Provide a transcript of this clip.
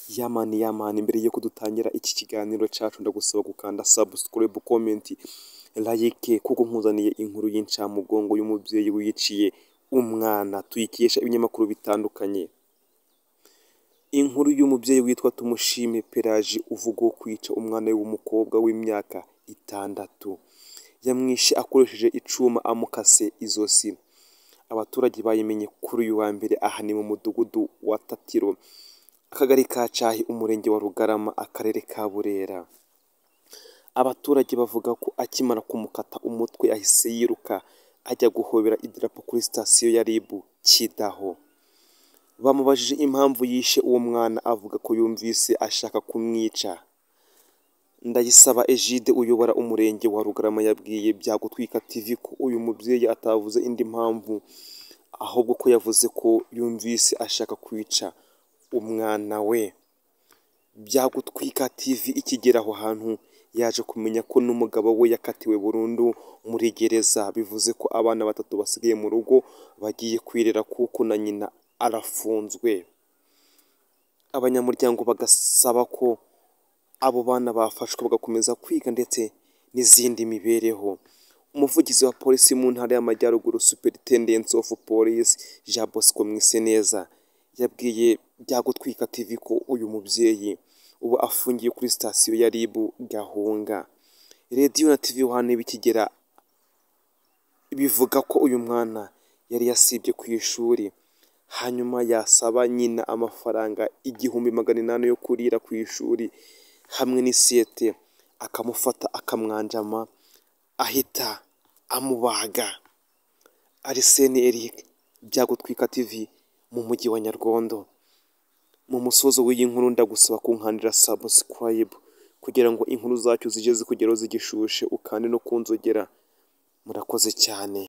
Ya mani ya mani, mbere yuko dutangira iki kiganiro cyacu ndagusaba gukanda subscribe, comment, like kuko nkuzaniye inkuru y'incamugongo y'umubyeyi wiyiciye umwana tuyikesha ibinyamakuru bitandukanye. Inkuru y'umubyeyi witwa Tumushime Pelagie uvugwaho kwica umwana we w'umukobwa w'imyaka itandatu. Yamwishe akoresheje icyuma amukase izosi. Abaturage bayimenye kuri uyu wa mbere aha ni mu mudugudu wa Tatiro, akagari ka Cyahi, umurenge wa Rugarama, akarere ka Burera. Abaturage bavuga ko akimara kumukata umutwe yahise yiruka ajya guhobera idarapo kuri sitasiyo ya RIB Kidaho. Bamubajije impamvu yishe uwo mwana avuga ko yumvise ashaka kumwica. Ndayisaba Egide uyobora umurenge wa Rugarama yabwiye Byagutwika TV ko uyu mubyeyi atavuze indi mpamvu ahubwo ko yavuze ko yumvise ashaka kwica umwana we. Byagutwika TV ikigera aho hantu yaje kumenya ko n'umugabo we yakatiwe burundu muri gereza, bivuze ko abana batatu basigaye mu rugo bagiye kwirera kuko na nyina arafunzwe. Abanyamuryango bagasaba ko abo bana bafashwe bagakomeza kwiga ndetse n'izindi mibereho. Umuvugizi wa polisi mu ntara y'Amajyaruguru Superintendent of Police Jean Bosco Mwiseneza yabwiye Byagutwika TV ko uyu mubyeyi ubu afungiye kuri sitasiyo ya RIB Gahunga. Radiyo na TV One bikigera bivuga ko uyu mwana yari yasibye ku ishuri hanyuma yasaba nyina amafaranga igihumbi magana inani yo kurira ku ishuri hamwe n'isiyete akamufata akamwanjama ahita amubaga. Arisene Eric Byagutwika TV mu mujyi wa Nyargondo. Mu musozo w'iyi nkuru ndagusaba kunkandira subscribe kugira ngo inkuru zacu zijye zikugeraho zigishushe ukande no kunzogera. Murakoze cyane.